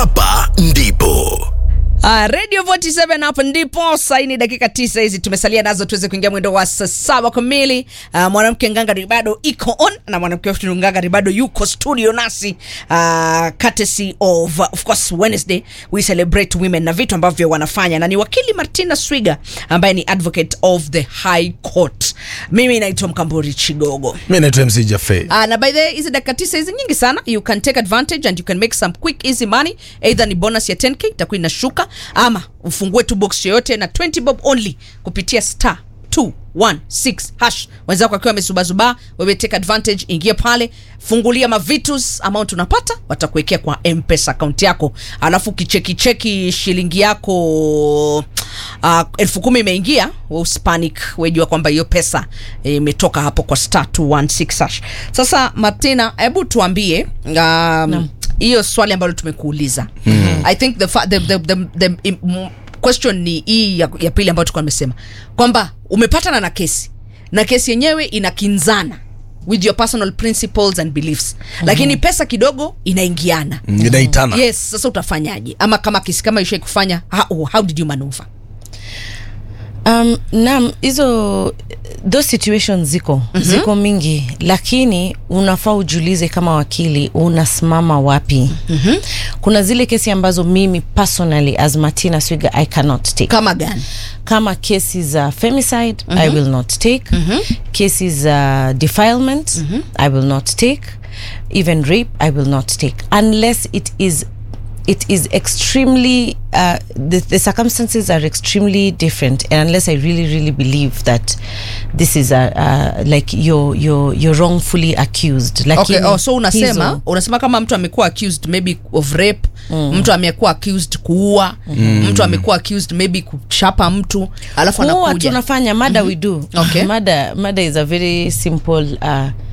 hapa ndipo Uh, Radio 47 hapa ndipo saini dakika tisa hizi tumesalia nazo tuweze kuingia mwendo wa saa saba kamili. Uh, mwanamke ngangari bado iko on na mwanamke wetu ngangari bado yuko studio nasi uh, courtesy of uh, of course Wednesday we celebrate women na vitu ambavyo wanafanya, na ni wakili Martina Swiga ambaye ni advocate of the High Court. Mimi naitwa Mkamburi Chigogo. mi naitwa mc jafe Uh, na by the way, hizi dakika tisa hizi nyingi sana you can take advantage and you can make some quick easy money either ni bonus ya 10k itakuwa inashuka ama ufungue tu box yoyote na 20 bob only kupitia star 216 hash wenzako akiwa amezubazuba wewe take advantage ingia pale fungulia mavitus amount unapata watakuwekea kwa mpesa account yako alafu kichekicheki shilingi yako uh, elfu kumi imeingia we uspanic wejua kwamba hiyo pesa eh, imetoka hapo kwa star 216 hash sasa martina hebu tuambie um, hiyo swali ambalo tumekuuliza mm-hmm. i think the, fa- the, the, the, the, the mm, question ni hii ya, ya pili ambayo tulikuwa nimesema kwamba umepatana na kesi na kesi yenyewe inakinzana with your personal principles and beliefs mm-hmm. lakini pesa kidogo inaingiana inaitana yes sasa utafanyaje ama kama kesi kama ishai kufanya how, how did you maneuver Um, naam hizo those situations ziko mm-hmm. ziko mingi lakini unafaa ujiulize kama wakili unasimama wapi mm-hmm. kuna zile kesi ambazo mimi personally as martina swiga i cannot take kama gani kama kesi za femicide mm-hmm. i will not take mm-hmm. kesi za defilement mm-hmm. i will not take even rape i will not take unless it is it is extremely uh, the, the circumstances are extremely different and unless i really really believe that this is a, uh, like you're, you're, you're wrongfully accused okay, Lakini oh, so unasema hizo- unasema kama mtu amekuwa accused maybe of rape mm. mtu amekuwa accused kuua mm. mtu amekuwa accused maybe kuchapa mtu alafu kuwa anakuja tunafanya mada we do Okay. mada mada is a very simple uh,